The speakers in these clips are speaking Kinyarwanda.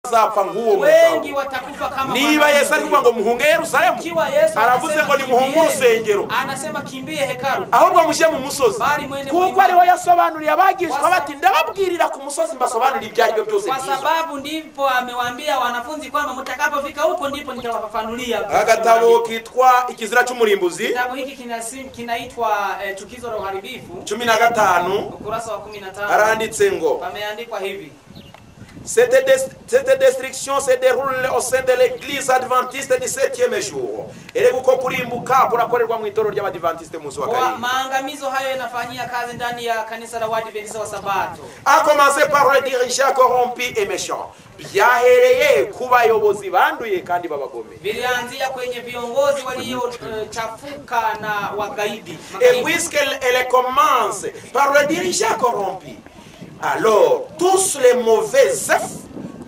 azapfa nk'uwo wengi mugabo watakufa kama niba wana- yesu ari kuvuga ngo muhunge yerusalemu Ikiwa Yesu aravuze anasema ngo nimuhunge kimbieni, urusengero anasema kimbie hekalu ahubwo mushyire mu musozi Bari mwende kuko mwimane. ariho yasobanuriye abagishwa bati ndababwirira ku musozi mbasobanurire ibyo ari byo byose kwa byiza sababu ndipo amewaambia wanafunzi kwamba mtakapofika huko ndipo nitawafafanulia agatabo kitwa ikizira cy'umurimbuzi kitabu hiki kinasi- kinaitwa eh, chukizo la uharibifu cumi na gatanu ukurasa wa 15 haranditse ngo pameandikwa hivi cette des- cette destruction se déroule au sein de l'église adventiste du 7e jour erega uko kurimbuka kurakorerwa mu itorero ry'abadiventiste munsi wa kwa karindwi maangamizo hayo yanafanyia kazi ndani ya kanisa la Waadventista wa Sabato a commencé par le dirigeant corrompu et méchant byahereye ku bayobozi banduye kandi babagomeye vilianzia kwenye viongozi waliochafuka na wagaidi Et magaidi. puisqu'elle elle commence par le dirigeant corrompu, alors tous les mauvais œufs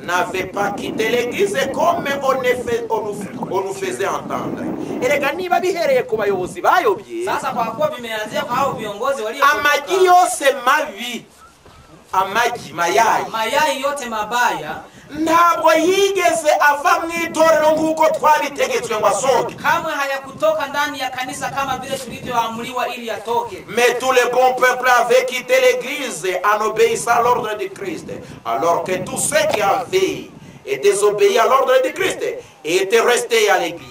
n'avaient pas quitté l'église comme on, est fait- on nous, on nous faisait entendre. erega niba bihereye ku bayobozi bayobye Sasa kwa kuwa vimeanzia kwa hao viongozi amagi walio yose mabi amagi mayayi mayai yote mabaya ntabwo yigeze ava mu itorero nk'uko twabitegetswe ngo asohoke kamwe hayakutoka ndani ya kanisa kama vile tulivyoamriwa ili yatoke Mais tout le bon peuple avait quitté l'église en obéissant à l'ordre de Christ. Alors que tous ceux qui avaient et désobéi à l'ordre de Christ étaient restés à l'église.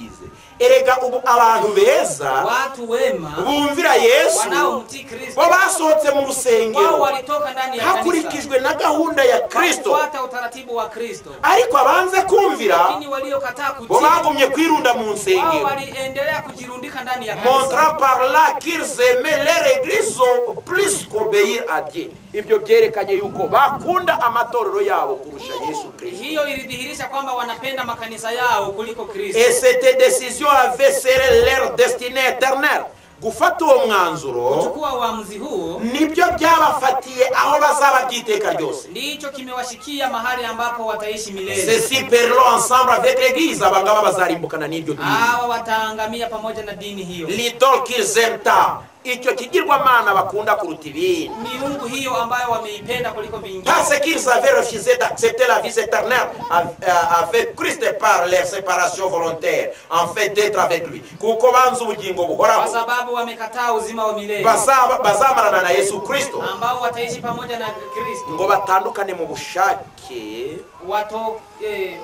Erega ubu abantu beza watu wema bumvira yesu wanaomtii bo Kristo basohotse mu wao rusengero walitoka ndani ya kanisa hakurikijwe na gahunda ya kristo kufuata utaratibu wa Kristo ariko abanze kumvira lakini waliokataa bo kutii bagumye kwirunda mu wao nsengero waliendelea kujirundika ndani ya kanisa montrant par là qu'ils aimaient leur église au- plus qu'obéir à Dieu. Ibyo byerekanye yuko bakunda amatorero yabo kurusha Yesu Kristo. hiyo ilidhihirisha kwamba wanapenda makanisa yao kuliko Et Kristo cette décision avait serré leur destinée éternelle. gufata uwo mwanzuro kuchukua uamuzi huo nibyo byabafatiye aho bazaba by'iteka ryose ndicho kimewashikia mahali ambapo wataishi milele ceci perlo ensemble avec l'église abangaba bazarimbukana n'iryo dini hawa wataangamia pamoja na dini hiyo l'idole qu'ils aiment tant icyo kigirwamana bakunda kuruta ibindi miungu hiyo ambayo wameipenda kuliko vingine Parce qu'ils avaient refusé d'accepter la vie éternelle av- euh, avec Christ par leur séparation volontaire, en fait d'être avec lui. Kuko banze ubugingo kwa buhoraho sababu wamekataa uzima wa milele Bazaba- bazamarana na Yesu Kristo ambao wataishi pamoja na Kristo ngo batandukane mu bushake wato eh,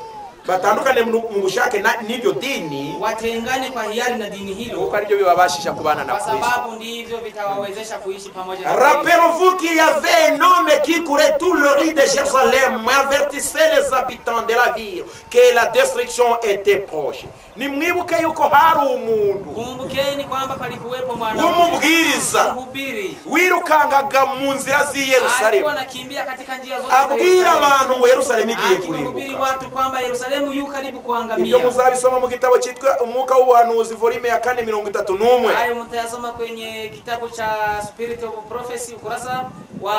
batandukane mu mu bushake na- n'iryo dini watengane kwa hiari na dini kuko hilo aribyo bibabashisha kubana na kwa Kristo. sababu ndivyo vitawawezesha kuishi pamoja na Kristo. Rappelons-vous qu'il y avait un homme qui courait tout le riz de Jérusalem, avertissait les habitants de la ville que la destruction était proche. Nimwibuke yuko hari umuntu kumbukeni kwamba palikuwepo mwanamke w'umubwiriza mhubiri wirukangaga mu nzira z'i alikuwa Yerusalemu anakimbia katika njia zote za abwira Yerusalemu. abantu ngo Yerusalemu igiye akihubiri kurimbuka. watu kwamba Yerusalemu yu karibu Ibyo kuangamia. muzabisoma mu gitabo cyitwa Umwuka w'Ubuhanuzi volime ya kane mirongo itatu n'umwe. Hayo mtayasoma kwenye kitabu cha Spirit of Prophecy ukurasa wa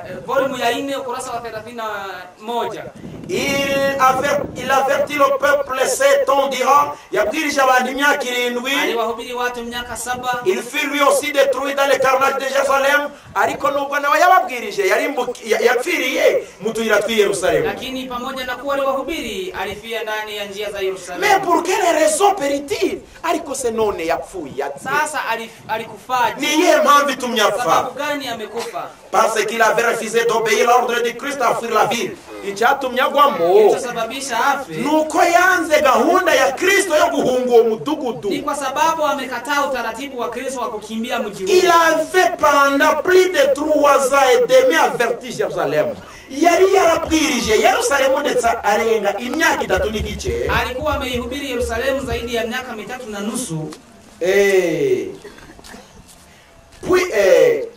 eh, volume ya 4 ukurasa wa 31. Il aver- il avertit le peuple sept ans durant, yabwirije abantu imyaka irindwi Aliwahubiri watu miaka saba Il fut lui aussi détruit dans le carnage de Jérusalem, ariko nubwo nawe yababwirije yarimbuki- ya- yapfiriye mu tuyira tw'i Yerusalemu. lakini pamoja na kuwa aliwahubiri alifia ndani ya njia za Mais Yerusalemu. pour quelle raison périt-il ariko se none yapfuye yapfe. Sasa alif- ni alikufaje? iyihe mpamvu itumye Sababu apfa gani amekufa? parce qu'il avait refusé d'obéir l'ordre de Christ à fuir la ville icyatumye agwamo Kilichosababisha afe nuko yanze gahunda ya Kristo yo guhunga uwo mudugudu ni kwa sababu amekataa utaratibu wa Kristo wa kukimbia mji Il huo. avait pendant plus de trois ans et demi averti Yerusalemu. Yari yarabwirije Yerusalemu ndetse arenga imyaka itatu n'igice. alikuwa ameihubiri Yerusalemu zaidi ya miaka mitatu na nusu Eh. Puis, eh,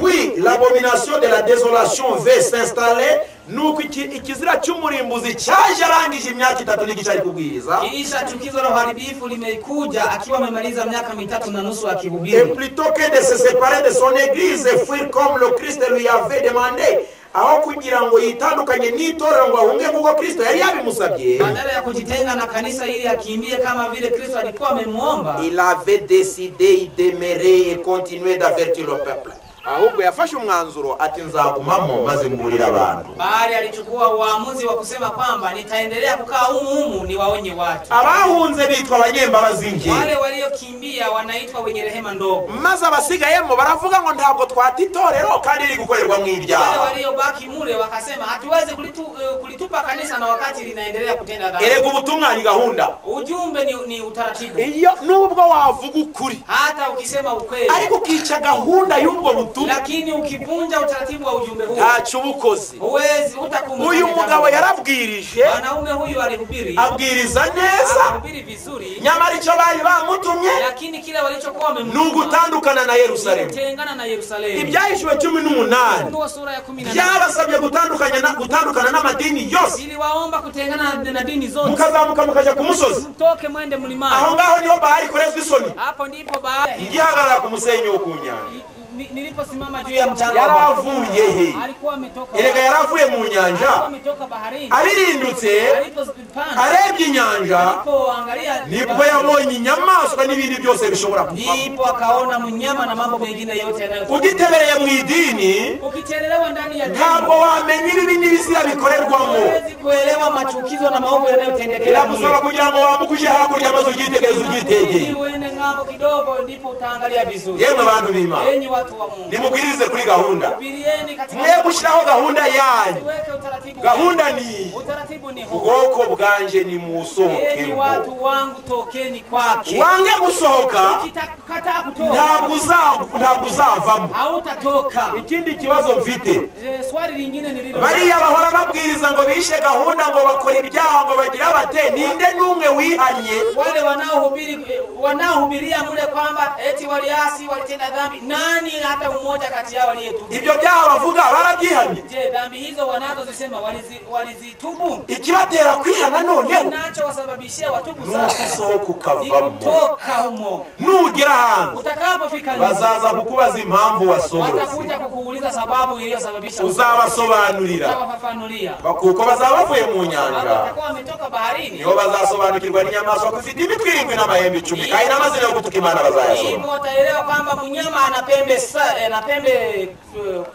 puis l'abomination de la désolation veut s'installer nuko iki- ikizira cy'umurimbuzi cyaje arangije imyaka itatu n'igice ari kubwiriza kiisha chukizo la uharibifu limekuja akiwa amemaliza miaka mitatu na nusu Et akihubiri plutôt que de se séparer de son église et fuir comme le Christ lui avait demandé, aho kugira ngo yitandukanye n'itorero ngo ahunge nk'uko Kristo yari yabimusabye, badala ya kujitenga na kanisa ili akimbie kama vile Kristo alikuwa amemwomba il avait décidé de demeurer et continuer d'avertir le peuple. ahubwo yafashe umwanzuro ati nzagumamo maze mburire abantu Bahari alichukua uamuzi wa kusema kwamba nitaendelea kukaa humu humu niwaonye watu. abahunze bitwa abanyembabazi nke Wale waliokimbia wanaitwa wenye rehema ndogo. maze abasigayemo baravuga ngo ntabwo twata itorero kandi riri gukorerwamo Wale ibyaha waliobaki mule wakasema hatuwezi kulitu, eh, kulitupa kanisa na wakati linaendelea kutenda erega dhambi. ubutumwa ni gahunda Ujumbe ni, ni utaratibu. iyo nubwo wavuga ukuri Hata ukisema ukweli ariko ukica gahunda y'ubwo butumwa lakini ukivunja utaratibu wa ujumbe huu ntacu ubukoze huwezi utakumbuka. uyu jambo. mugabo yarabwirije mwanaume huyu alihubiri abwiriza neza alihubiri vizuri, nyamara icyo bari bamutumye lakini kile walichokuwa ni wamemtuma ugutandukana na yerusalemu kutengana na Yerusalemu. ibyahishuwe cumi n'umunani Ufunuo sura ya kumi na nane byabasabye gutandukanya na- gutandukana n'amadini yose iliwaomba kutengana na- na dini zote, mukazamuka mukajya ku musozi mtoke mwende aho mlimani. ngaho niho bahari ikorezwa isoni Hapo ndipo baada igihagarara ku musenyi wo ku nyanja ni- niliposimama juu ya mchanga wa- yaravuye he alikuwa ametoka erega yaravuye mu nyanja alikuwa ametoka baharini, abirindutse alipozipanda arebye inyanja alipoangalia nibwo yabonye inyamaswa n'ibindi byose bishobora kuba ndipo akaona mnyama na mambo mengine yote yanayo. ugitebereye mu idini Ukichelelewa ndani ya ntabwo wamenya ibibi n'ibizira bikorerwamo huwezi kuelewa machukizo na maovu yanayotendekea biragusaba kugira ngo wambuke uje hakurya maze ugitegereze Ili ugyitegeye uende ng'ambo kidogo, ndipo utaangalia vizuri. yemwe bantu b'imana Enyi watu wa Mungu, nimubwirize kuri gahunda hubirieni katika mwe gushyiraho gahunda yanyu Tuweke utaratibu. gahunda ni iyi Utaratibu ni huu. ubwoko bwanje Enyi nimusohokemo watu wangu, tokeni kwake. wange gusohoka Ukikataa kutoka ntabwo uza- ntabwo uzavamo hautatoka. ikindi kibazo mfite Je, Swali lingine nililo bariya bahora babwiriza ngo bishe gahunda ngo bakora ibyaha ngo bagira bate ninde n'umwe wihanye wale wanaohubiri eh, wanaohubiria mule kwamba eti waliasi walitenda dhambi, nani hata mmoja kati yao aliyetubu? ibyo byaha bavuga barabyihanye Je, dhambi hizo wanazozisema walizi- walizitubu? ikibatera kwihana noneho Kinachowasababishia watubu sasa nugusohoka ni ukavamo kutoka humo. nugera hanze Utakapofika nyumbani, bazaza kukubaza impamvu wasohotse watakuja kukuuliza sababu iliyosababisha uzabasobanurira utawafafanulia kuko bazaba bavuye mu Hapo nyanja watakuwa wametoka baharini, nibo bazasobanukirwa n'inyamaswa ko ifite imitwe irindwi n'amahembe icumi kandi n'amazina yo gutuka imana bazayasoma hivyo wataelewa kwamba mnyama ana pembe sa- eh, ana pembe eh,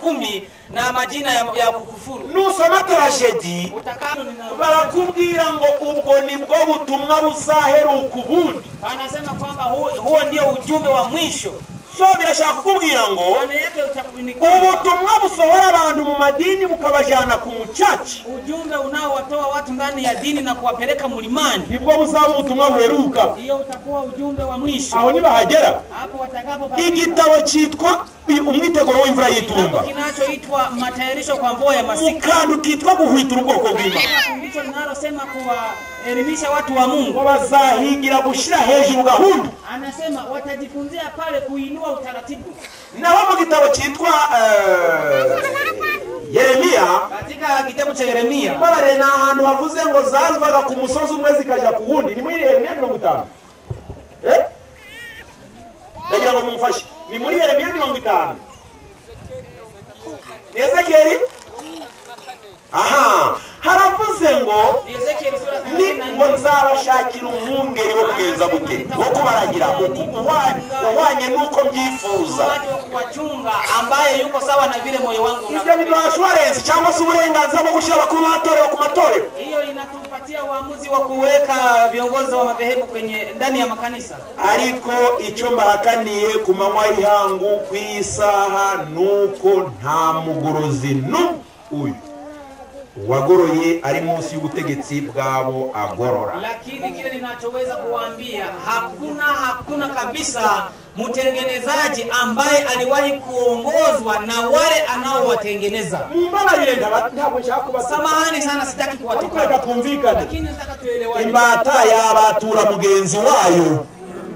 kumi na majina ya, ya kukufuru. nusoma tarajedi Utakapo nina- barakubwira ngo ubwo ni bwo butumwa buzaheruka ubundi anasema kwamba huo, huo ndio ujumbe wa mwisho. so birashaka kukubwira ngo Maana yake uta- ni kwamba ubutumwa busohora abantu mu madini bukabajyana ku mucaca ujumbe unaowatoa watu ndani ya dini na kuwapeleka mlimani nibwo buzaba ubutumwa buheruka hiyo utakuwa ujumbe wa mwisho aho ntibahagera hapo watakapo igitabo cyitwa umwiteguro w'imvura y'itumba kinachoitwa matayarisho kwa mvua ya masika ukantu kitwa guhwitira ubwoko bw'imana ndicho linalosema kuwaelimisha watu wa ngo Mungu. bazahingira gushyira hejuru gahunda Anasema watajifunzia pale kuinua utaratibu. naho mu gitabo cyitwa eh, yeremiya Katika kitabu cha Yeremia mbabare ni ahantu havuze ngo zazivaga ku musozi umwe zikajya ku wundi ni muri yeremiya mirongo itanu Eh? ndagira ngo mumfashe ni muri yeremiya mirongo itanu ni ezekeri aha haravuze ngo Ezekiel sura ya ni 38, ngo nzabashakira umwungeri wo kugenza gute wo kubaragira uku- uhwa- uhwanye n'uko mbyifuza watu wa kuwachunga ambaye yuko sawa na vile moyo wangu ibyo unavyo. biduha assurance cyangwa se uburenganzira bwo gushyira abakuru b'amatorero ku matorero Hiyo inatupatia uamuzi wa kuweka viongozi wa madhehebu kwenye ndani ya makanisa. ariko icyo mbahakaniye ku manywa y'ihangu ku isaha ni uko nta mugorozi n'uyu uwagoroye ari munsi y'ubutegetsi bw'abo agorora lakini kile ninachoweza kuwaambia hakuna hakuna kabisa mtengenezaji ambaye aliwahi kuongozwa na wale anaowatengeneza. mumbabarire ndaba- ntabwo nshaka kubasaba Samahani sana, sitaki ariko reka kuwatukana, twumvikane lakini nataka tuelewane. imbata yabatura mugenzi wayo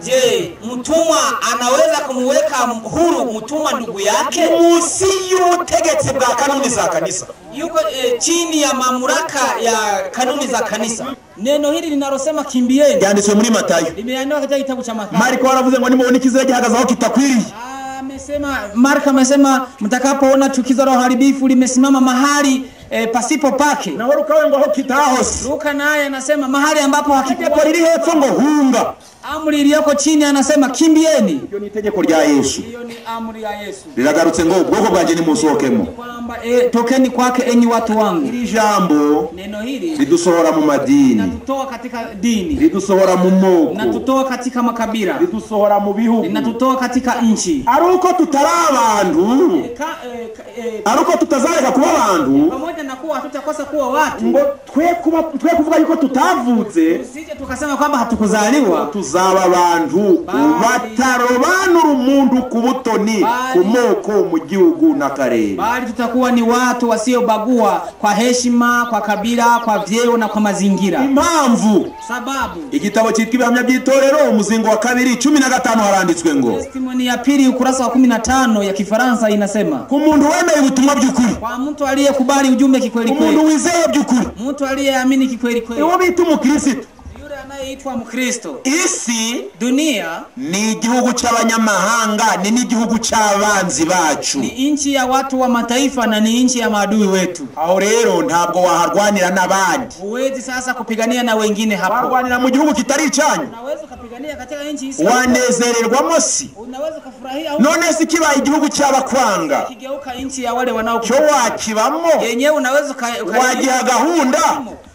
Je, mtumwa anaweza kumweka huru mtumwa ndugu yake? munsi y'ubutegetsi bwa kanuni za kanisa Yuko eh, chini ya mamlaka ya kanuni za kanisa. Neno hili linalosema kimbieni byanditswe muri matayo limeandikwa katika kitabu cha Mathayo. mariko waravuze ngo nimubona ikizira gihagaze aho kitakwiriye Amesema Marka amesema mtakapoona chukizo la uharibifu limesimama mahali e, pasipo pake. naho rukawe ngo aho kitahose Luka naye anasema mahali ambapo itegeko hakikuwa riri hepfo ngo hunga amri iliyoko chini anasema kimbieni. Iyo ni itegeko rya Yesu. Hiyo ni amri ya Yesu Riragarutse ngo ubwoko bwanjye nimusohokemo. kwamba e, tokeni kwake enyi watu wangu. Iri jambo Neno hili ridusohora mu madini, linatutoa katika dini, ridusohora mu moko, linatutoa katika makabila, ridusohora mu bihugu. linatutoa katika nchi. Ari uko tutari abantu, E, ka- e, ka- e, ari uko tutazareka kuba abantu, pamoja na kuwa hatutakosa kuwa watu, ngo twe kuba twe kuvuga yuko tutavutse, usije tukasema kwamba hatukuzaliwa tuzaba abantu batarobanura umuntu ku butoni, ku moko, mu gihugu n'akarere. bali tutakuwa ni watu wasiobagua kwa heshima, kwa kabila, kwa vyeo na kwa mazingira. impamvu Sababu igitabo cyitwa ibihamya by'itorero umuzingo wa kabiri cumi na gatanu haranditswe ngo testimoni ya pili ukurasa wa 15 ya Kifaransa inasema, ku muntu wemeye ubutumwa by'ukuri kwa mtu aliyekubali ujumbe kikweli kweli, umuntu wizeye by'ukuri mtu aliyeamini kikweli kweli, niwo bita umukirisitu yule anayeitwa Mkristo. isi Dunia ni igihugu cy'abanyamahanga ni n'igihugu cy'abanzi bacu ni nchi ya watu wa mataifa na ni nchi ya maadui wetu. aho rero ntabwo waharwanira n'abandi Huwezi sasa kupigania na wengine hapo, warwanira mu gihugu kitari icyanyu unaweza ukapigania katika nchi hii, wanezererwamo si unaweza ukafurahia au none se kibaye igihugu cy'abakwanga kigeuka nchi ya wale cyo wanaokupinga. wakibamo yenyewe unaweza uka- uka- wagiha gahunda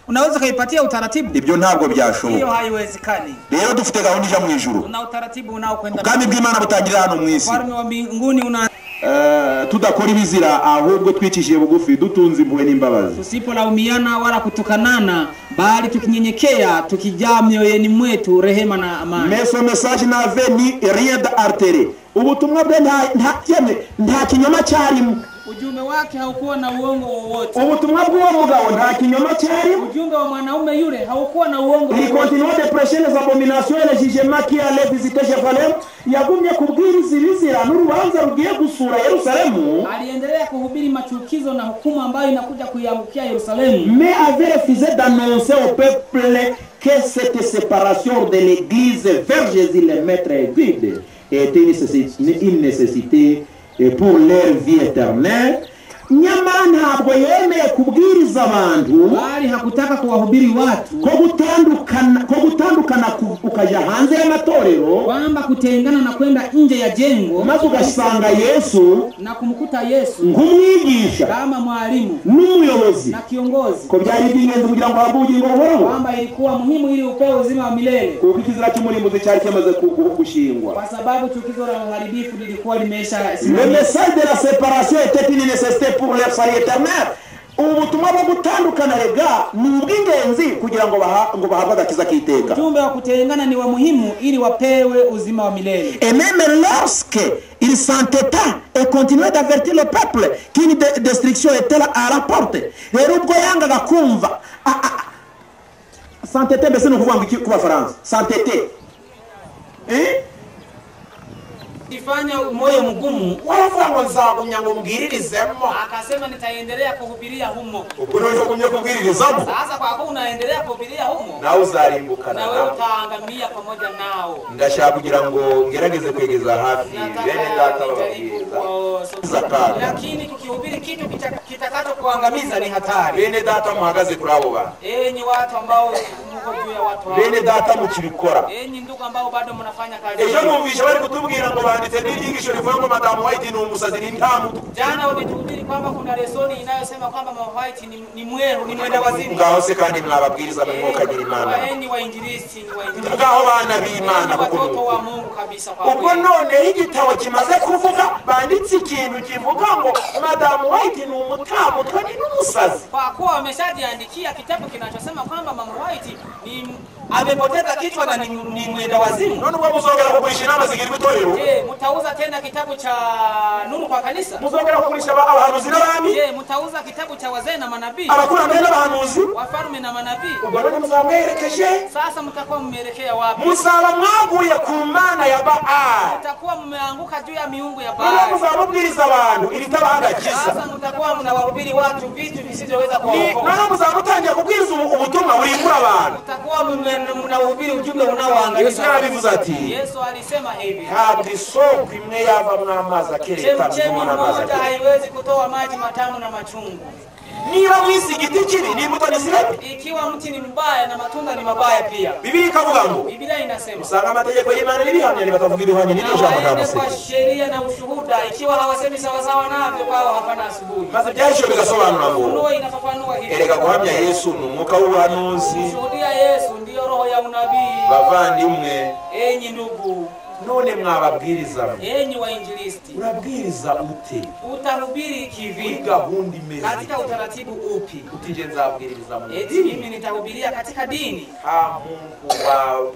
unaweza ukaipatia utaratibu, ibyo ntabwo hiyo byashoboka haiwezekani. rero dufite gahunda ija mu ijuru Una utaratibu unaokwenda ubwami bw'imana butangirira hano mu isi ufalme wa mbinguni una Eh, tudakora ibizira ahubwo twicishije bugufi dutunze impuhwe n'imbabazi tusipolaumiana wala kutukanana, bali tukinyenyekea, tukijaa mioyoni mwetu rehema na amani. meso mesaje nave ni rien d'artere ubutumwa bwe nta- nta- yemwe, nta kinyoma cyarimo Ujumbe wake haukuwa na uongo wowote. ubutumwa bw'uwo mugabo nta kinyoma cyarimo Ujumbe wa mwanaume yule haukuwa na uongo Il wowote. continua de prêcher les abominations et les jugements qui allaient visiter Jérusalem. yagumye kubwiriza ibizira n'urubanza rugiye gusura yerusalemu Aliendelea kuhubiri machukizo na hukumu ambayo inakuja kuiangukia Yerusalemu, mais avait refusé d'annoncer au peuple que cette séparation de l'Église vers Jésus le Maître et Guide était une nécessité, une nécessité pour leur vie éternelle nyamara ntabwo yemeye kubwiriza abantu bali hakutaka kuwahubiri watu ko gutandukana ko gutandukana ku- ukajya hanze y'amatorero kwamba kutengana na kwenda nje ya jengo maze ugasanga yesu na kumkuta Yesu nk'umwigisha kama mwalimu n'umuyobozi na kiongozi, ko byari iby'ingenzi kugira ngo ahabwe ubugingo buhoraho kwamba ilikuwa muhimu ili upewe uzima wa milele, kuko ikizira cy'umurimbuzi cyari kimaze ku- ku- gushingwa kwa sababu chukizo la uharibifu lilikuwa limeisha Le message de la séparation était une nécessité pour leur salut éternel. Ubu butumwa bwo gutandukana rega ni ubw'ingenzi kugira ngo baha- ngo bahabwe agakiza k'iteka. Ujumbe wa kutengana ni wa muhimu ili wapewe uzima wa milele. Et même lorsque il s'entêta et continuait d'avertir le peuple qu'une de- destruction était là à la porte, rero ubwo yangaga kumva a- a- a- s'entêter mbese ni ukuvuga ngo iki ku bafaransa s'entêter Eh? Ifanya moyo mgumu, waravuga ngo nzagumya ngo mbwiririzemo akasema nitaendelea kuhubiria humo. ubwo niba ugumye kubwiririzamo Sasa kwa kuwa unaendelea kuhubiria humo, nawe uzarimbukana na wewe nabo utaangamia pamoja nao. ndashaka kugira ngo ngerageze kwegeza hafi bene data nijaribu bababwiriza kuwasogeza. Zakari. lakini kukihubiri kitu kita- kitakacho kuangamiza ni hatari. bene data muhagaze kuri abo bantu Enyi watu ambao mko juu ya watu hao, bene data mukibikora enyi ndugu ambao bado mnafanya kazi, ejo mwumvisha bari kutubwira ngo banditse n'ibyigisho rivuga ngo madamu white ni umusazi ni ntamutu jana wametuhubiri kwamba kuna lesoni inayosema kwamba mavaiti ni, ni mweru ni mwenda wazimu. ngaho se kandi mwababwiriza mu mwuka nyir'imana Waeni wainjilisi ni wainjilisi. ngaho bana b'imana Ni kuko ni watoto uko. wa Mungu kabisa kwa ubwo kweli. noneho igitabo kimaze kuvuga banditse ikintu kivuga ngo madamu white ni umutamutwe ni n'umusazi Kwa kuwa wameshajiandikia kitabu kinachosema kwamba mama White ni amepoteza kichwa na ni, ni mwenda wazimu. none ubwo muzongera kugurisha inama zigirwa itorero Je, mtauza tena kitabu cha nuru kwa kanisa? muzongera kugurisha aba- abahanuzi n'abami Je, mtauza kitabu cha wazee na manabii, abakurambere n'abahanuzi wafalme na manabii? ubwo none muzaba mwerekeje Sasa mtakuwa mmeelekea wapi? muzaba mwaguye ku mana ya baali Mtakuwa mmeanguka juu ya miungu ya none Baali. muzaba mubwiriza abantu iritabahaga Sasa mtakuwa mnawahubiri watu vitu visivyoweza Ni kuwaokoa. none muzaba mutangiye kubwiriza ubu- ubutumwa burimbura abantu Mtakuwa mme- mnawahubiri ujumbe yesu unaoangamiza. yarabivuze ati Yesu alisema hivi, ntabwo isoko imwe yavamo amazi akereta chemchemi mubona amazi moja akereta haiwezi kutoa maji matamu na machungu. niba mwisi igiti kibi ni imbuto ntizirebe ikiwa mti ni mbaya na matunda ni mabaya pia bibiri ikavuga ngo biblia inasema usanga amategeko y'imana n'ibihamya ntibatavuga iruhanya na n'iryo jambo nta waende kwa musingi sheria na ushuhuda ikiwa hawasemi sawasawa navyo kwao hapana asubuhi maze byahishuwe bigasobanura ngo ufunuo inafafanua hivi erega guhamya yesu ni umwuka w'ubuhanuzi kushuhudia yesu ndiyo roho ya unabii bavandimwe enyi ndugu none mwababwiriza mwe enyi wainjilisti urabwiriza ute utahubiri kuri kivipi gahunda imeze katika utaratibu upi utije nzabwiriza mu eti mimi nitahubiria katika dini nta muntu wa-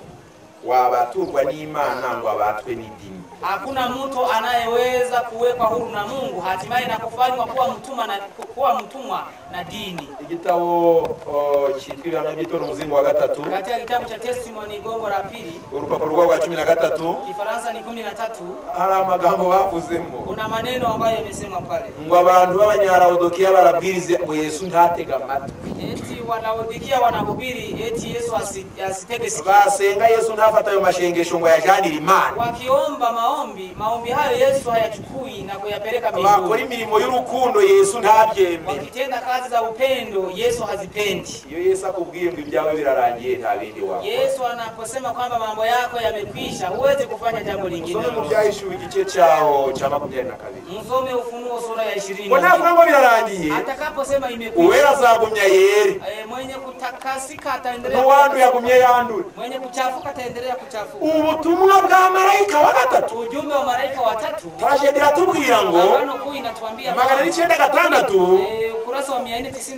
wabaturwa n'imana ngo abatwe n'idini hakuna mtu anayeweza kuwekwa huru na mungu hatimaye na kufanywa kuwa mtumwa na, kuwa mtumwa na dini igitabo o, cyitwa ibihamya by'itora umuzingo wa gatatu katika kitabu cha testimony gongo la pili urupapuro rwabo rwa cumi na gatatu kifaransa ni kumi na tatu hari amagambo bavuzemo kuna maneno ambayo yamesemwa pale ngo abantu b'abanyarawodokiya barabwiriza ngo yesu ntatege amatwi eti wanaodikia wanahubiri eti yesu asi- asitege sikio basenga yesu ntafata ayo mashengesho ngo ayajanire imana wakiomba maombi maombi hayo yesu hayachukui na kuyapeleka bakora mbinguni imirimo y'urukundo yesu ntabyemere wakitenda kazi za upendo yesu hazipendi iyo yesu akubwiye ngo ibyawe birarangiye nta bindi wakora yesu anaposema kwamba mambo yako yamekwisha huwezi kufanya jambo lingine usome mu byahishuwe igice cyaho cya makumyabiri na kabiri msome ufunuo sura ya ishirini ngo navuga ngo birarangiye atakaposema uwera imekwisha azagumya yere eh, mwenye kutakasika ataendelea n'uwanduye agumye yandure mwenye kuchafuka ataendelea kuchafuka ubutumwa bwa marayika wa gatatu ujumbe wa malaika watatu tarajedi iratubwira ngo agano kuu inatuambia magana kwamba, n'icyenda gatandatu eh, ukurasa wa 496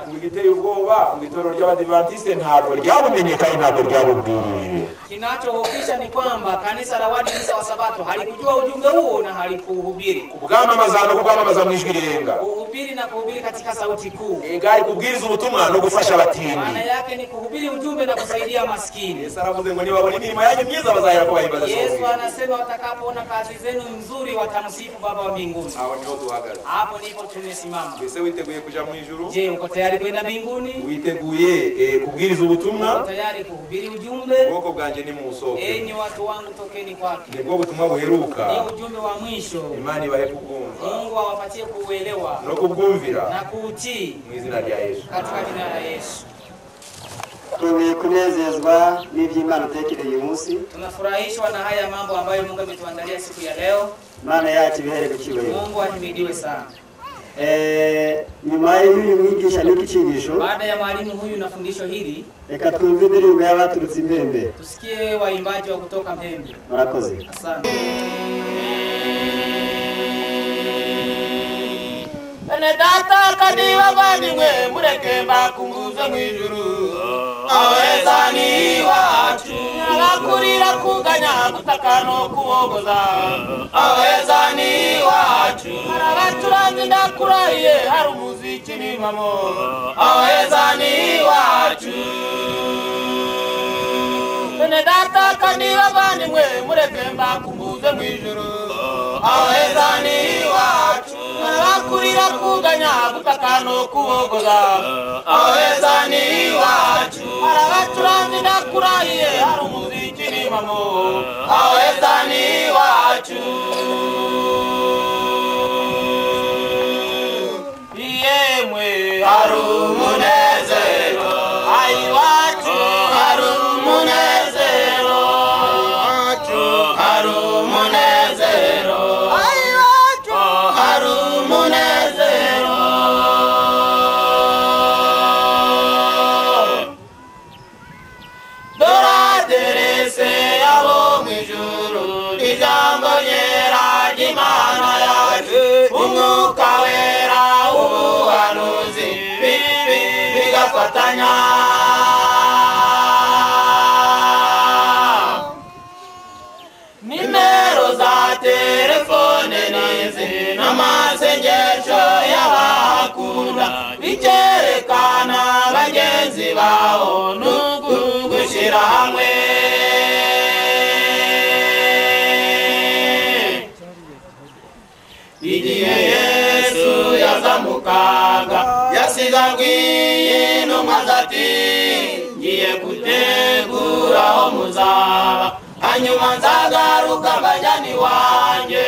ngo igiteye ubwoba ngo itorero ry'abadivantisite ntabwo ryabumenye kandi ntabwo ryabubwirije kinachohofisha ni kwamba kanisa la wadisa wa sabato halikujua ujumbe huo na halikuuhubiri ubwamamaza no kubwamamaza mu ijwi rirenga kuhubiri na kuhubiri katika sauti kuu igari kubwiriza ubutumwa no gufasha abatindi maana yake ni kuhubiri ujumbe na kusaidia maskini yesu aravuze ngo nibabona imirimo yanyu myiza bazahera ko bahimbaza yesu sogwe anasema watakapoona kazi zenu nzuri watamsifu baba wa mbinguni aho niho duhagaze hapo ndipo tumesimama mbese witeguye kuja mu ijuru je uko tayari kwenda mbinguni witeguye eh, kubwiriza ubutumwa uko tayari kuhubiri ujumbe ubwoko bwanjye ni mu musoke enyi watu wangu tokeni kwake nibwo butumwa buheruka ni ujumbe wa mwisho imana ibahe kubwumva mungu awapatie kuuelewa no kubwumvira na kuutii mu izina rya yesu katika jina la yesu tubuye kunezezwa n'iby'imana utekereye uyu munsi tunafurahishwa na haya mambo ambayo mungu ametuandalia siku ya leo imana yacu ibihere ku cyubahiro mungu ahimidiwe sana Eh, nyuma y'uyu mwigisha n'iki cyigisho baada ya mwalimu huyu na fundisho hili reka twumve indirimbo y'abaturutse imbembe tusikie waimbaji wa kutoka mpembe murakoze asante bene data kandi bavandimwe mureke mbakunguze mu ijuru aweza ni iwacu abakurira kuganya gutaka no kubogoza aweza ni iwacu hari abacuranzi ndakurahiye hari umuziki nivamo aweza ni iwacu bene data kandi bavandimwe mureke mbakumbuze mu ijuru aweza ni iwacu abakurira kuganya gutaka no kubogoza aweza ni iwacu hari abacuranzi ndakurahiye hari umuziki nimamo aweza ni iwacu yemwe hari umunezero ayiwacu hari umunezero hari umunezero ayiwacu hari umunezero doraderese abo mu ijuru ijambo ryera ry'imana yacu umwuka wera ubuhanuzi bibi bigafatanya nimero za telefone nizi n'amasengesho y'abahakunda bikerekana bagenzi bawo n'uku gushyira hamwe igihe yesu yazamukaga yasigajwe n'intumwa zati ngiye gutegura aho muzaba hanyuma nzagaruka mbajyana iwanjye